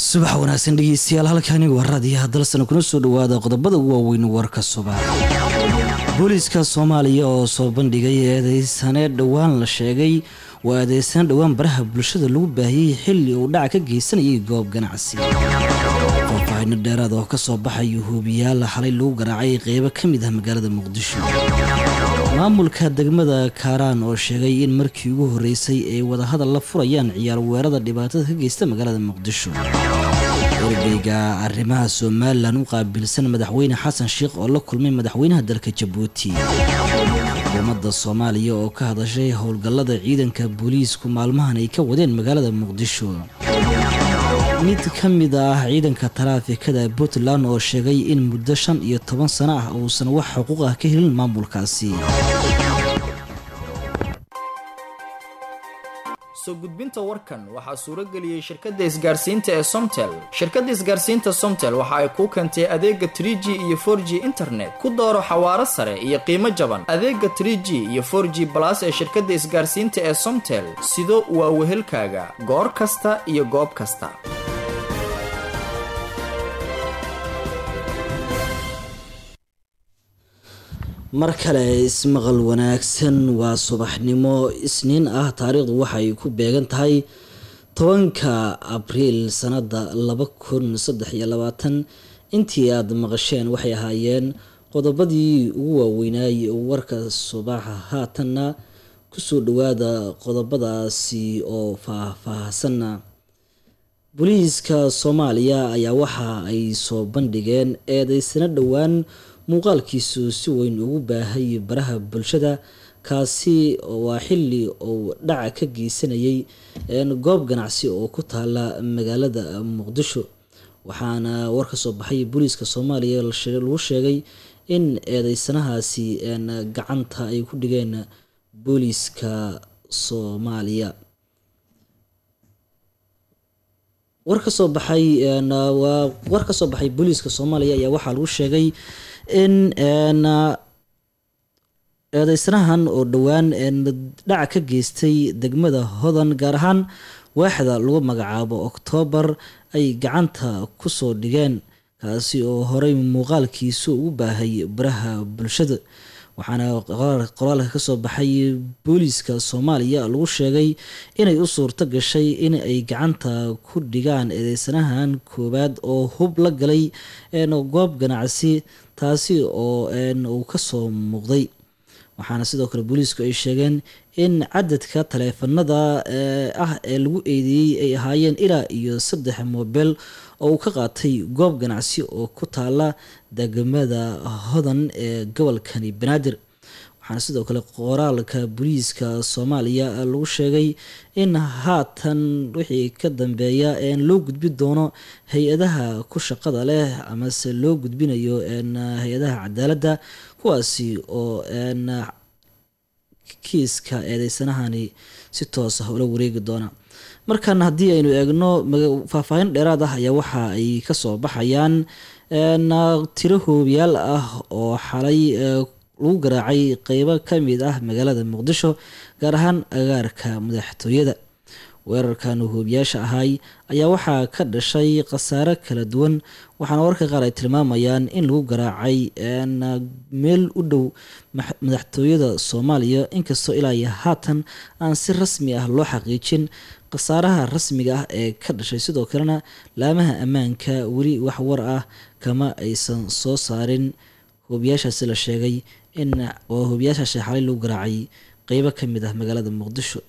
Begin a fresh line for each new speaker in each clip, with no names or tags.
subax wanaagsan dhegeystayaal halkani waa raadiyaha dalsana kuna soo dhawaada qodobada ugu waaweyn warka subax booliiska soomaaliya oo soo bandhigay eedeysane dhowaan la sheegay waa eedeysane dhowaan baraha bulshada lagu baahiyey xilli uu dhaca ka geysanayay goob ganacsi faahfaahino dheeraad oo kasoo baxaya huubiyaal xalay lagu garaacay qeybo ka mid ah magaalada muqdisho maamulka degmada kaaraan oo sheegay in markii ugu horeysay ay wadahadal la furayaan ciyaar weerada dhibaatada ka geysta magaalada muqdisho ergeyga arrimaha somalilan u qaabilsan madaxweyne xasan sheikh oo la kulmay madaxweynaha dalka jabuuti xukuumadda soomaaliya oo ka hadashay howlgallada ciidanka booliisku maalmahan ay ka wadeen magaalada muqdisho mid ka mid ah ciidanka taraafikada puntland oo sheegay in muddo shan iyo toban sano ah uusan wax xuquuq ah ka helin maamulkaasi
soo gudbinta warkan waxaa suuro geliyey shirkadda isgaarsiinta ee somtel shirkadda isgaarsiinta somtel waxa ay kuu keentay adeega trie g iyo for g internet ku dooro xawaaro sare iyo qiimo jaban adeega trie g iyo for g balas ee shirkadda isgaarsiinta ee somtel sido waa wehelkaaga goor kasta iyo goob kasta
mar kale ismaqal wanaagsan waa subaxnimo isniin ah taariikhdu waxay ku beegan tahay tobanka abriil sanada laba kun saddex iyo labaatan intii aada maqasheen waxay ahaayeen qodobadii ugu waaweynaay warka subaxa haatanna kusoo dhawaada qodobadaasi oo faah-faahsanna booliiska soomaaliya ayaa waxa ay soo bandhigeen eedeysano dhowaan muuqaalkiisu si weyn ugu baahay baraha bulshada kaasi waa xili uu dhaca ka geysanayay goob ganacsi oo ku taala magaalada muqdisho waxaana war ka soo baxay booliiska soomaaliya lagu sheegay in eedeysanahaasi gacanta ay ku dhigeen booliiska soomaaliya war ka soo baxay waa war ka soo baxay booliiska soomaaliya ayaa waxaa lagu sheegay in eedeysanahan oo dhowaan dhaca ka geystay degmada hodan gaar ahaan waaxda lagu magacaabo oktoobar ay gacanta kusoo dhigeen kaasi oo horey muuqaalkiisu ugu baahay baraha bulshada waxaana qoraalka kasoo baxay booliiska soomaaliya lagu sheegay inay u suurto gashay in ay gacanta ku dhigaan eedeysanahan koowaad oo hub la galay goob ganacsi taasi oo uu kasoo muuqday waxaana sidoo kale booliisku ay sheegeen in cadadka taleefanada ah ee lagu eedeeyey ay ahaayeen ilaa iyo saddex moobeel oo uu ka qaatay goob ganacsi oo ku taala degmada hodan ee gobolkani banaadir waxaana sidoo kale qoraalka booliiska soomaaliya lagu sheegay in haatan wixii ka dambeeya loo gudbi doono hay-adaha ku shaqada leh amase loo gudbinayo hay-adaha cadaaladda kuwaasi oo kiiska eedeysanahani si toos ah ula wareegi doona markan haddii aynu eegno faahfaahin dheeraad ah ayaa waxa ay kasoo baxayaan tiro hoobiyaal ah oo xalay lagu garaacay qeybo kamid ah magaalada muqdisho gaar ahaan agaarka madaxtooyada weerarkan hoobiyaasha ahay ayaa waxaa ka dhashay khasaare kala duwan waxaana warka qaar ay tilmaamayaan in lagu garaacay meel u dhow madaxtooyada soomaaliya inkastoo ilaa iyo haatan aan si rasmi ah loo xaqiijin khasaaraha rasmiga ah ee ka dhashay sidoo kalena laamaha ammaanka weli wax war ah kama aysan soo saarin hoobiyaashaasi la sheegay in oo hoobiyaashaasi xalay lagu garaacay qeybo ka mid ah magaalada muqdisho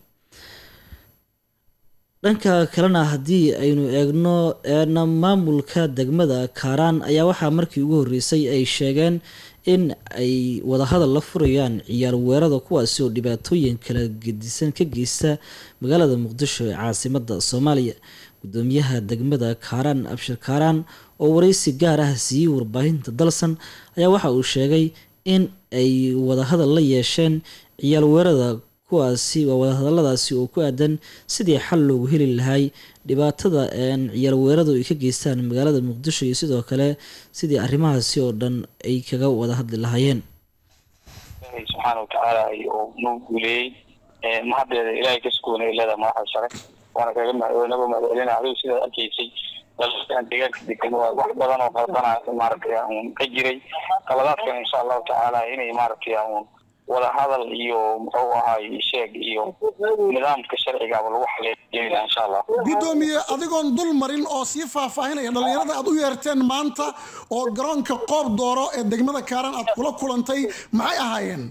dhanka kalena haddii aynu eegno maamulka degmada kaaraan ayaa waxaa markii ugu horeysay ay sheegeen in ay wadahadal la furayaan ciyaar weerada kuwaasi oo dhibaatooyin kala gedisan ka geysta magaalada muqdisho ee caasimada soomaaliya gudoomiyaha degmada kaaraan abshir kaaraan oo wareysi gaar ah siiyey warbaahinta dalsan ayaa waxa uu sheegay in ay wadahadal la yeesheen ciyaar weerada kuwaasi waa wadahadaladaasi oo ku aadan sidii xal loogu heli lahay dhibaatada ciyaar weeradu ay ka geystaan magaalada muqdisho iyo sidoo kale sidii arrimahaasi oo dhan ay kaga wada hadli lahaayeen
subxaana watacaala oo noo guuleeyey mahaddeeda ilaahay ka sugoonay leeda madaxda sare waana kaga naga mahadcelina adigu sidaad arkaysay dalkan deegaanka degan waa wax badan oo qaldana maaragtay un ka jiray qaladaadkan insha allahu tacaala inay maaragtay un wada hadal iyo muxuu ahaay sheeg iyo nidaamka sharcigaaba lagu xaleejeynaa insha allah
guddoomiye adigoon dul marin oo sii faahfaahinaya dhallinyarada aad u yeerteen maanta oo garoonka qoob dooro ee degmada kaaran aad kula kulantay maxay ahaayeen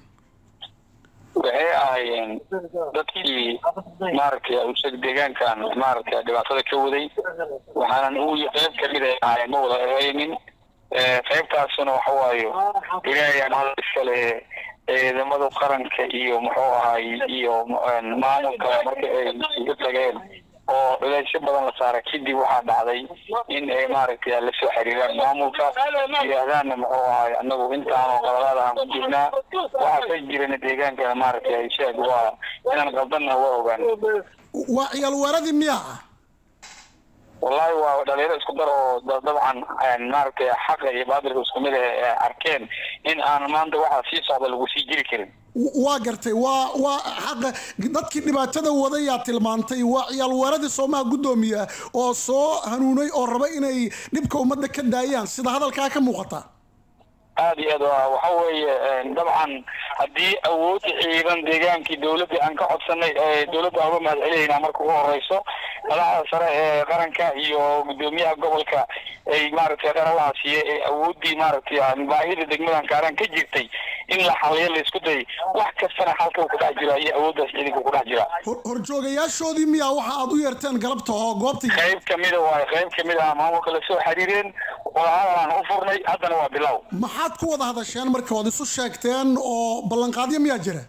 waxay ahaayeen dadkii maaragtay usag deegaankan maaragtay dhibaatada ka waday waxaanan u qayb kamid ay ahaayeen ma wada ehaynin qaybtaasuna waxa waayo ilaahay aan hadal iskale ciidamada qaranka iyo muxuu ahaay iyo maamulka marka ay igu tageen oo culeysyo badan la saara kadib waxaa dhacday in ay maaragtay la soo xiriiraan maamulka yidhaahdaanna muxuu ahaay anagu intaanoo qaladaada aan ku jirnaa waxaa ka jirana deegaankana maaragtay sheeg waa inaan qaldanna waa ogaan
waa ciyaal weeradii miyaa
wallahi waa dhalinyaro isku dar oo dabcan maaragtay xaqa iyo baadilka isku mid ah arkeen in aan maanta waxaa sii socda lagu sii jiri karin
waa gartay waa waa xaqa dadkii dhibaatada wadayaa tilmaantay waa ciyaal weeradii soomaha guddoomiya oo soo hanuunay oo raba inay dhibka ummadda ka daayaan sida hadalkaa ka muuqata
aada iyo aad waxa weeye dabcan haddii awoodda ciidan deegaankii dawladda aan ka codsanay dawladda aan uga mahad celinaynaa marka ugu horeyso madaxda sare ee qaranka iyo guddoomiyaha gobolka ay maaragtay qaralaha siiye ee awooddii maaragtay baahida degmadan kaaran ka jirtay in la xaliyo la isku day wax kastana halka ku dhex jira iyo awooddaas ciidanka ku dhex jira
horjoogayaashoodii miyaa waxa aad u yeerteen galabta oo goobta
qayb kamida waayo qayb kamid ah maamulka lasoo xiriireen wadahadalaan u furnay haddana waa bilow
maxaad ku wada hadasheen marka waad isu sheegteen oo ballanqaadyo miyaa jira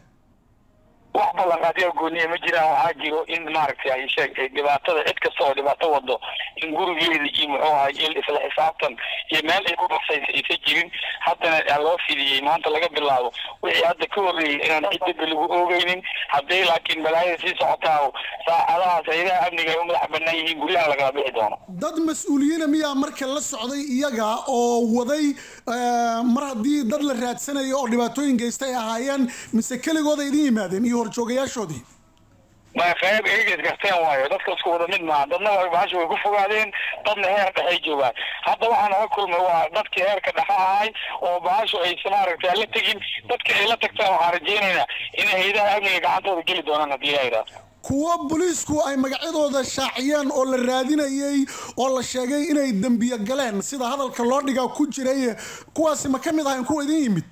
wax ballanqaadyo gooniya ma jiraan waxaa jiro in maaragtay ay sheeg dhibaatada cid kasta oo dhibaato wado in gurigeeda iyo muxuu ahay il isla xisaabtan iyo meel ay ku baxsaysa aysa jirin haddana loo fidiyey maanta laga bilaabo wixii hadda ka horreeyey inaan cid dibba lagu oogeynin hadday laakiin balaayada sii socotaa saacadahaas hayadaha amniga ay u madax banaan yihiin guryaha lagala bixi doono
dad mas-uuliyiina miyaa marka la socday iyaga oo waday mar haddii dad la raadsanayo oo dhibaatooyin geysta ay ahaayeen mise keligooda idin yimaadeen iyo horjoogayaashoodii
ma qayb eegeed garteen waayo dadka isku wada mid maaha dadna waa bahasha way ku fogaadeen dadna heer dhexay joogaan hadda waxaan oga kulmay waa dadkii heerka dhexe ahay oo bahashu aysa maaragtay la tegin dadka ay la tagtaan waxaan rajaynaynaa inay hayadaha amniga gacantooda geli doonaan haddii la yidhaahdo
kuwo booliisku ay magacyadooda shaaciyeen oo la raadinayay oo la sheegay inay dembiyo galeen sida hadalka loo dhigaa ku jiray kuwaasi ma ka mid ahayn kuwa idin yimid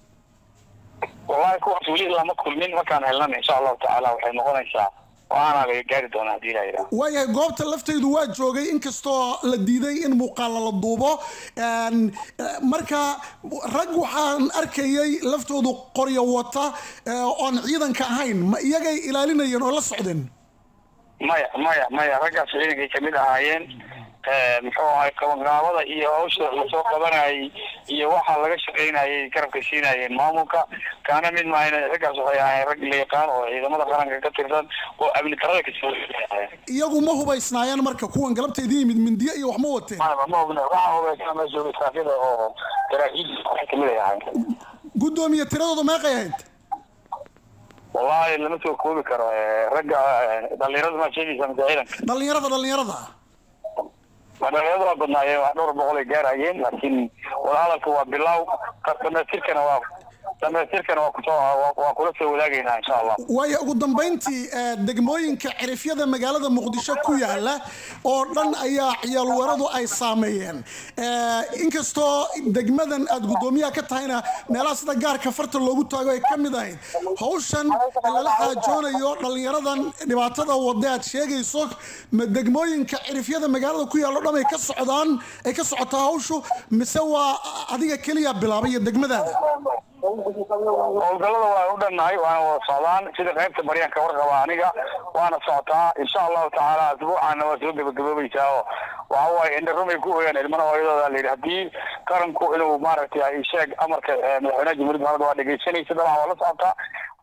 wallahi kuwaas weli lama kulmin markaan helnana insha allahu tacaala waxay noqonaysaa waana laga gaari doonaa hadii la yidhaha
waayahay goobta laftaydu waa joogay inkastoo la diiday in muuqaala la duubo marka rag waxaan arkayay laftoodu qoryo wata oon ciidanka ahayn ma iyagay ilaalinayeen oo la socdeen
maya maya maya raggaas ciidankay kamid ahaayeen muxuu ahay qabanqaabada iyo hawsha lasoo qabanayay iyo waxa laga shaqaynayay garabka siinayeen maamulka kaana mid maahan raggaas waxay ahayn rag la yaqaan oo ciidamada qaranka ka tirsan oo amni darada kasoo
iyagu ma hubaysnaayeen marka kuwan galabta idin yimid mindiyo iyo wax ma wateen
ma hubna waxaa hubaysnaa ma joogay saafida oo saraakiil kamid ay ahayn
guddoomiye tiradooda meeqay ahayd
wallahi lama soo koobi karo ragga dhalinyarada maa sheegaysa mise ciidanka
dhalinyarada dhalinyarada
dhalinyarada waa badnaayeen wax dhowr boqol ay gaarayeen laakiin wadahadalka waa bilow dhamaystirkana waa dhamaystirkana waa kusoo waa kula soo wadaagaynaa insha allah
waayo ugu dambayntii degmooyinka cirifyada magaalada muqdisho ku yaala oo dhan ayaa ciyaal weeradu ay saameeyeen inkastoo degmadan aad guddoomiyaha ka tahayna meelaha sida gaarka farta loogu taago ay ka mid ahayd hawshan lala xaajoonayo dhalinyaradan dhibaatada wada aad sheegayso ma degmooyinka cirifyada magaalada ku yaalo dhan ay ka socdaan ay ka socotaa hawshu mise waa adiga keliya bilaabay iyo degmadaada
howlgallada waan u dhannahay waana wada socdaan sida qaybta baryaanka warqaba aniga waana socotaa insha allahu tacaala asbuucaana waa soo gebagaboobaysaa oo waxa waaye indharumay ku ooyaan ilmana hooyadooda la yidhi haddii qaranku inuu maaragtay ay sheeg amarka madaxweynaha jamhuuriyadda maamada waa dhegeysanaysa dabcan waa la socotaa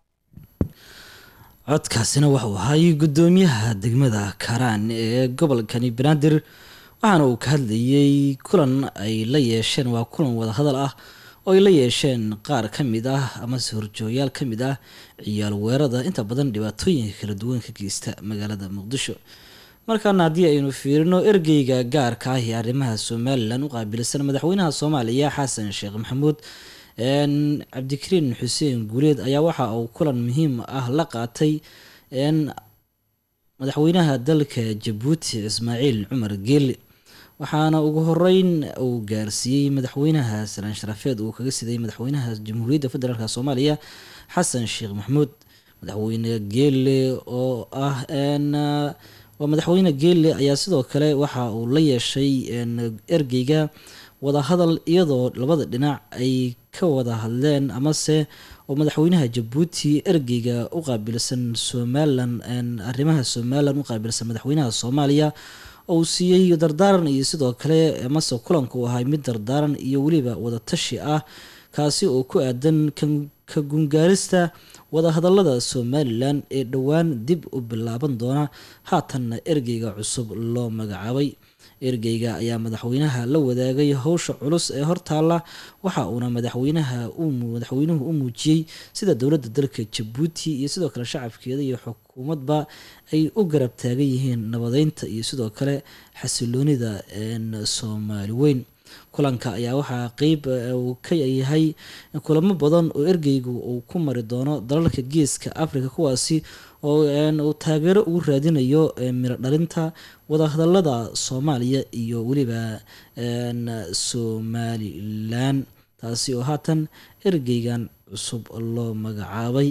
codkaasina waxuu ahay guddoomiyaha degmada karaan ee gobolkani banaadir waxaana uu ka hadlayay kulan ay la yeesheen waa kulan wadahadal ah oo ay la yeesheen qaar ka mid ah amase horjoogayaal ka mid ah ciyaal weerada inta badan dhibaatooyinka kala duwan ka geysta magaalada muqdisho markaana haddii aynu fiirino ergeyga gaarka ah ee arrimaha somalilan u qaabilsan madaxweynaha soomaaliya xasan sheekh maxamuud cabdikariin xuseen guuleed ayaa waxa uu kulan muhiim ah la qaatay madaxweynaha dalka jabuuti ismaaciil cumar geeli waxaana ugu horeyn uu gaarsiiyey madaxweynaha salaan sharafeed uu kaga siday madaxweynaha jamhuuriyadda federaalk soomaaliya xasan sheekh maxamuud madaxweyne geele oo ah waa madaxweyne geele ayaa sidoo kale waxa uu la yeeshay ergeyga wadahadal iyadoo labada dhinac ay ka wada hadleen amase oo madaxweynaha jabuuti ergeyga u qaabilsan somalilan arrimaha somalilan u qaabilsan madaxweynaha soomaaliya uu siiyey dardaaran iyo sidoo kale amase kulanku ahay mid dardaaran iyo weliba wadatashi ah kaasi oo ku aadan ka gungaarista wadahadalada somalilan ee dhowaan dib u bilaaban doona haatanna ergeyga cusub loo magacaabay ergeyga ayaa madaxweynaha la wadaagay howsha culus ee hortaalla waxa uuna madaxweynaha madaxweynuhu u muujiyey sida dowladda dalka jabuuti iyo sidoo kale shacabkeeda iyo xukuumadba ay u garab taagan yihiin nabadeynta iyo sidoo kale xasiloonida soomaali weyn kulanka ayaa waxaa qeyb uu ka yahay kulamo badan oo ergeygu uu ku mari doono dalalka geeska africa kuwaasi oo uu taageero ugu raadinayo miro dhalinta wadahadalada soomaaliya iyo weliba somalilan taasi oo haatan ergeygan cusub loo magacaabay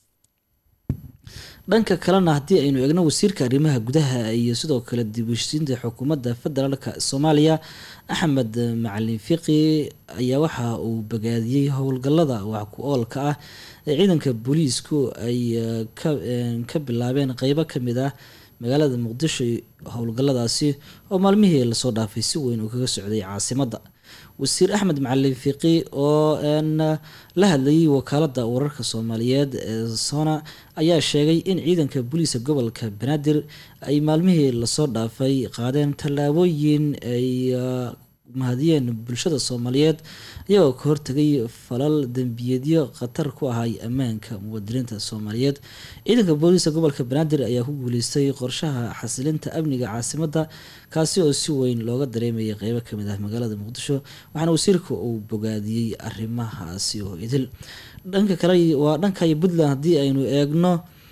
dhanka kalena haddii aynu eegno wasiirka arrimaha gudaha iyo sidoo kale dib u heshisiinta xukuumadda federaalka soomaaliya axmed macalin fiqi ayaa waxa uu bagaadiyey howlgallada wax ku oolka ah ee ciidanka booliisku ay ka bilaabeen qeybo kamid ah magaalada muqdisho howlgalladaasi oo maalmihii lasoo dhaafay si weyn uu kaga socday caasimadda wasiir axmed macalin fiqi oo la hadlayay wakaalada wararka soomaaliyeed ee sona ayaa sheegay in ciidanka booliiska gobolka banaadir ay maalmihii lasoo dhaafay qaadeen tallaabooyin ay mahadiyeen bulshada soomaaliyeed iyagoo ka hortagay falal dembiyeedyo khatar ku ahay ammaanka muwaadiniinta soomaaliyeed ciidanka booliiska gobolka banaadir ayaa ku guuleystay qorshaha xasilinta amniga caasimadda kaasi oo si weyn looga dareemayay qeybo kamid ah magaalada muqdisho waxaana wasiirka uu bogaadiyey arrimahaasi oo idil dhanka kale waa dhanka puntland haddii aynu eegno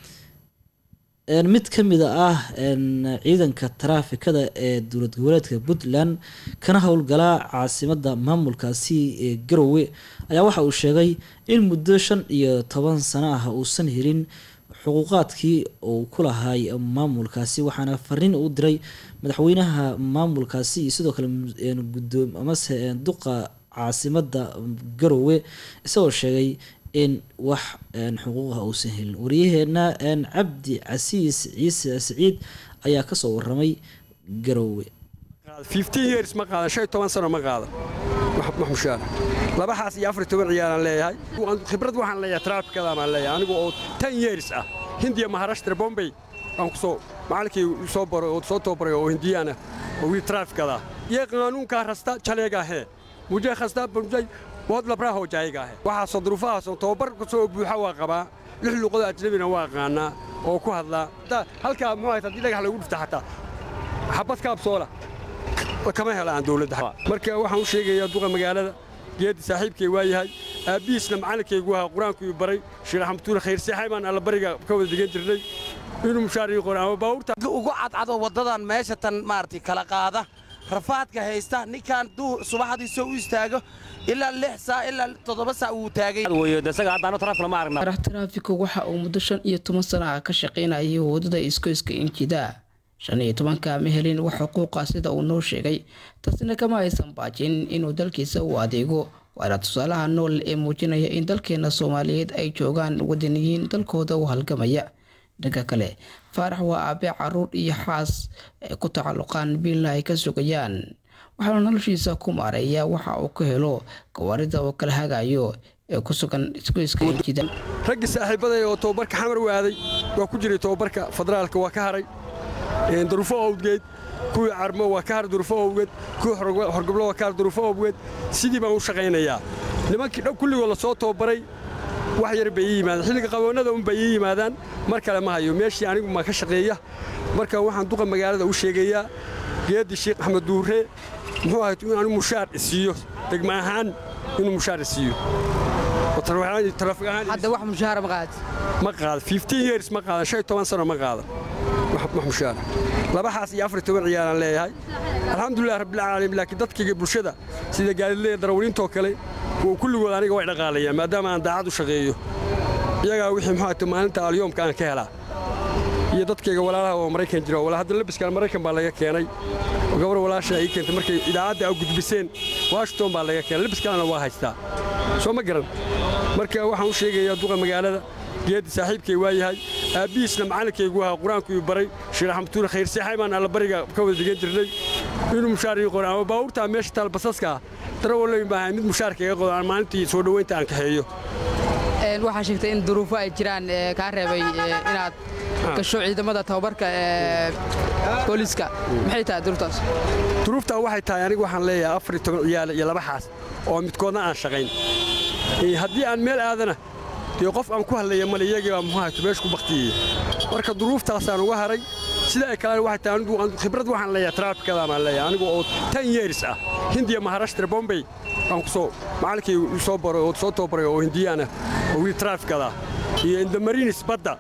mid ka mid ah ciidanka taraafikada ee dowlad goboleedka puntland kana howlgalaa caasimadda maamulkaasi ee garowe ayaa waxa uu sheegay in muddo shan iyo toban sano ah uusan helin xuquuqaadkii uu ku lahay maamulkaasi waxaana fariin u diray madaxweynaha maamulkaasi iyo sidoo kale gudoom amase duqa caasimadda garowe isagoo sheegay in wax xuquuqah uusan helin wariyaheena cabdi casiis ciise saciid ayaa kasoo waramay garowe
years ma qaadan shan toban sano ma qaadan wax mushaar laba xaas iyo afar toban ciyaaran leeyahay khibrad waxaan leeyahay traafikada baan leeyahay anigu oo ten years ah hindiya maharashtra bombay aan ku soo macallinkii soo baray oo soo tababaray oo hindiyaan ah oo wiil traafikada iyo qaanuunkaa rasta jaleegaa hee mujee khasta mujee bood labraa hoo jaayiga ahe waxaasoo duruufahaasoo tababar kasoo buuxa waa qabaa lix luuqadoo ajnabina waa aqaanaa oo ku hadlaa halkaa muxuu hayta haddii dhagax lagu dhufta xataa xabad kaabsoola kama hela aan dowladda marka waxaan u sheegayaa duqa magaalada geeddi saaxiibkay waa yahay aabbihiisna macallinkaygu ahaa qur-aankuu baray sheekh xamduule khayrseexay baan allabariga ka wada degan jirnay inuu mushaar ii qora ama baawurta
ugu cadcado waddadan meesha tan maaragtay kala qaada rafaadka haysta ninkan duu subaxdii soo u istaago ilaa lix saa ilaa toddoba saa uu taagay
taraafika waxa uu muddo shan iyo toban sana ah ka shaqaynayay waddada iskoyska injida shan iyo tobanka ma helin wax xuquuqa sida uu noo sheegay taasina kama aysan baajin inuu dalkiisa u adeego waana tusaalaha nool ee muujinaya in dalkeena soomaaliyeed ay joogaan wadaniyiin dalkooda u halgamaya dhanka kale faarax waa aabe caruur iyo xaas ay ku tacalluqaan biilna ay ka sugayaan waxaana noloshiisa ku maareeya waxa uu ka helo gawaarida oo kala hagayo ee ku sugan isgoyska injida
raggii saaxiibaday oo tababarka xamar u aaday waa ku jiray tababarka federaalka waa ka haray duruufo owdgeed kuwii carmo waa ka har duruufo owgeed kuwii horgoblo waa ka har duruufo owgeed sidii baan u shaqaynayaa nimankii dhow kulligood la soo tababaray wax yar bay ii yimaadaan xilliga qaboonnada un bay ii yimaadaan mar kale ma hayo meeshii anigu ma ka shaqeeya marka waxaan duqa magaalada u sheegayaa geeddi sheekh axmed duure muxuu ahayd in anigu mushaar isiiyo degma ahaan inuu mushaar isiiyo
hadda wax mushaara ma qaad
ma qaada fifteen years ma qaadan shan iyo toban sano ma qaadan wax mushaara labaxaas iyo afar iyo toban ciyaaran leeyahay alxamdulilah rabbilcaalamiin laakiin dadkayga bulshada sida gaadileya darawaliintoo kale kulligood aniga way dhaqaalayaan maadaama aan daacad u shaqeeyo iyagaa wixii muxuu ahayta maalinta alyoomka aan ka helaa iyo dadkayga walaalaha oo maraykan jira wala hadda labiskan maraykan baa laga keenay oo gabar walaasha ay keentay markay idaacadda a gudbiseen washington baa laga keenay labiskalena waa haystaa soo ma garan marka waxaan u sheegayaa duqa magaalada geeddi saaxiibkay waa yahay aabbihiisna macallinkaygu ahaa qur-aanku ii baray sheekh axmatuur khayr seexay baan allabariga ka wada degan jirnay inuu mushaar ii qoran ama baawurtaa meesha taal basaska ah darawalloyn baa ahay mid mushaarka iga qodo aan maalintii soo dhoweynta aan kaxeeyo
waxaa sheegtay in duruufo ay jiraan kaa reebay inaad gasho ciidamada tababarka ee booliiska maxay tahay duruuftaas
duruuftaa waxay tahay anigu waxaan leeyahay afar iyo toban ciyaale iyo laba xaas oo midkoodna aan shaqayn haddii aan meel aadana dee qof aan ku hadlaya male iyagii baa muxuu ahayto meesha ku baktiyey marka duruuftaasaan uga haray sida ay kalena waxay tahay anigu khibrad waxaan leeyahay traafikada baan leeyahay anigu oo ten years ah hindiya maharashtra bombay aan ku soo macallinkii soo baray oo soo tababaray oo hindiyaana oo wiil traafikada iyo indamarinis badda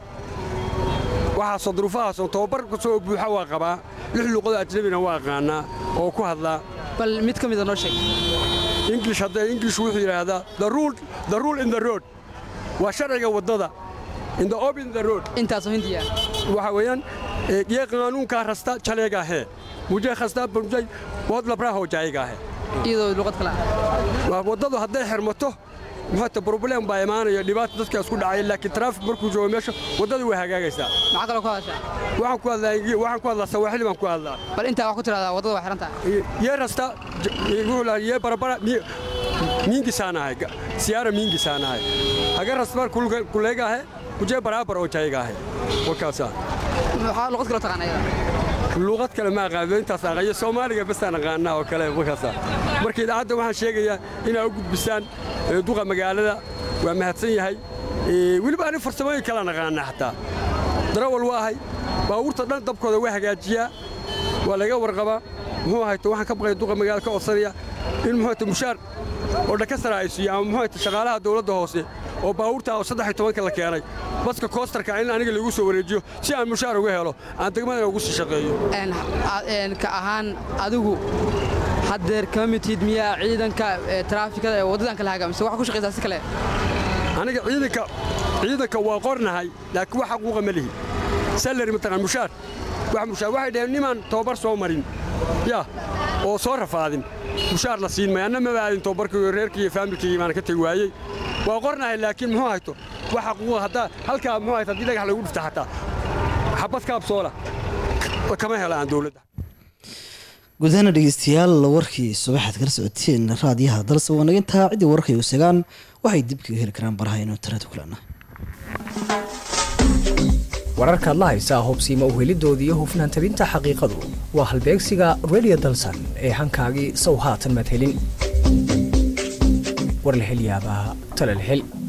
waxaasoo duruufahaasoo tababar kasoo buuxa waa qabaa lix luuqadoo ajnabina waa aqaanaa oo ku hadlaa
bal mid ka mida noo sheeg
english haddee english wuxuu yidhaahdaa the rule the rule in the road waa sharciga waddada in the open the road
intaasoo hindiya
waxa weeyaan ये कानून का रास्ता चलेगा है मुझे खस्ता मुझे बहुत लबड़ा हो जाएगा है
iyadoo luqad kale ah
waddadu hadday xirmato muxuuta problem baa imaanaya dhibaata dadka isku dhacay laakiin traafik markuu joogo meesha waddadu way hagaagaysaa
maxaa kaloo ku hadashaa
waxaan ku hadlaa waxaan ku hadlaa sawaaxili baan ku hadlaa
bal intaa wax ku tiraahdaa waddada waa xiran tahay
ये रास्ता wuxuu lahaa ये barabara mingi sana है सियारा mingi sana है अगर रास्ता खुलेगा है मुझे बराबर हो जाएगा है वो कैसा
maxaa luqad kaloo taqaana iyada
luuqad kale ma aqaano intaas aqayo soomaaliga basaan aqaanaa oo kale markaasa marka idaacadda waxaan sheegayaa inaa u gudbisaan duqa magaalada waa mahadsan yahay weliba ani farsamooyin kalaan aqaanaa xataa darawal waa ahay baabuurta dhan dabkooda waa hagaajiyaa waa laga warqabaa muxuu ahayto waxaan ka baqaya duqa magaalada ka codsanaya in muxuu ahayto mushaar oo dhaka sara ay siiyo ama muxuu ahayto shaqaalaha dawladda hoose oo baabuurta oo saddex iyo tobanka la keenay baska koostarka in aniga lagu soo wareejiyo si aan mushaar uga helo aan degmadana ugu sii shaqeeyo
ka ahaan adigu haddeer kama mitid miyaa ciidanka taraafikada ee waddadan kala haga mise waxa ku shaqaysaa si kale
aniga ciidanka ciidanka waa qornahay laakiin wax xaquuqa ma lihi salari mataqaan mushaar wax mushaar waxay dhaheen nimaan tababar soo marin yaa oo soo rafaadin mushaar la siin maya anna maba aadin tababarkii reerkii iyo faamilkii baan ka tegi waayey waa qornahay laakiin muxuu hayto wax xaquuqa haddaa halkaa muxuu hayto haddii dhagax lagu dhifta xataa xabad kaabsoola kama hela aan dowladda
gudahaana dhegeystayaal warkii subaxaad kala socoteen raadiyaha dalse wanagintaa ciddii wararkay u segaan waxay dib kaga heli karaan baraha inuu internet kulana
wararkaad la haysaa hubsiima uhelidoodii iyo hufnaan tabinta xaqiiqadu waa halbeegsiga radio dalsan ee hankaagii sow haatan maad helin war la hel yaabaa tala la hel